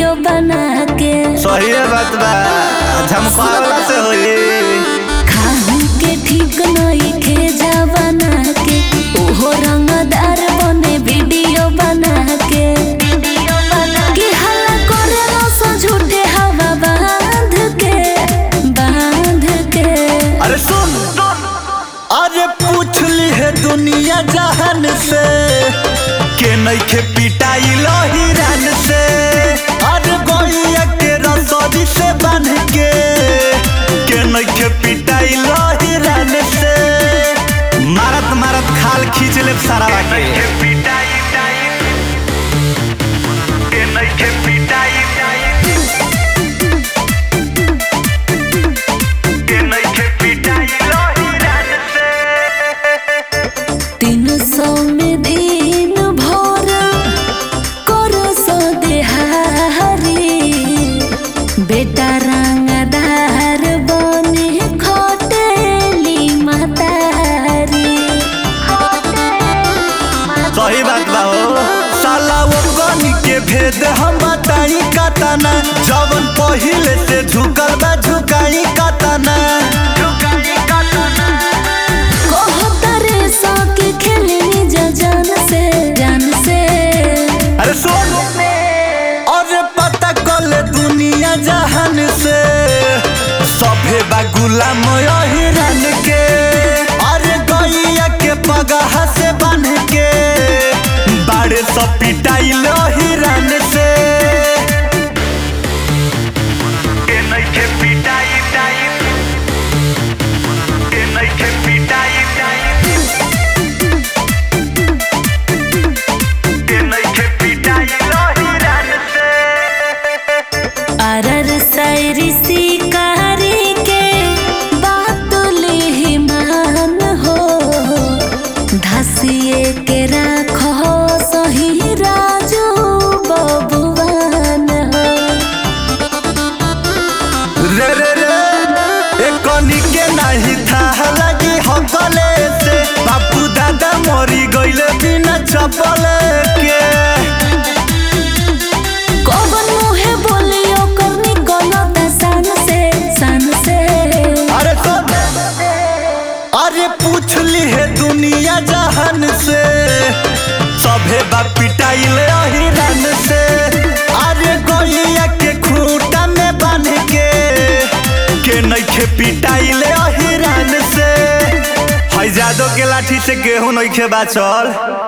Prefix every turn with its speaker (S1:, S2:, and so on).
S1: video बना के
S2: सही बात बा झमकावला से होई
S1: खाहू के ठीक नहीं खे जा बना के ओहो रंगदार बने वीडियो बना के कि हल्ला करेला सो झूठे हवा बांध के बांध के
S2: अरे सुन अरे पूछ ली है दुनिया जहान से के नइखे पिटाई हिरन से अरे गोइया के रसोरी से बांध के के नइखे पिटाई हिरन से मारत मारत खाल खींच ले सारा के
S1: तीन सौ में दिन भर कर सो देहारी बेटा रंगदार बने खटेली मातारी
S2: सही बात बा हो साला वो गनी के भेद हम बताई कतना जवन पहिले से झुकल बा झुकाई कतना
S1: कहतरे सो के खेलनी जा जान से जान से
S2: अरे सुन अरे पता कल दुनिया जहान से सभे बा गुलाम हिरन के अरे गैया के पगहा से बांध के बाड़े सब पिटाइल हिरन से
S1: अरर सैरी शिकारी के बात ले मान हो धसिए के राखो सही राजू बबुआन हो
S2: रे रे रे एक कनी के नहीं था लगी हकले से बापू दादा मरी गइले बिना चपले के
S1: कौन मुहे बोलियो करनी गलत सन से सन से
S2: अरे सुन अरे पूछ ली है दुनिया जहान से सभे बा पिटाइले हिरन से अरे गैया के खूंटा में बांध के के नइखे पिटाइले हिरन से है जादो के लाठी से गेहूं नइखे बाचल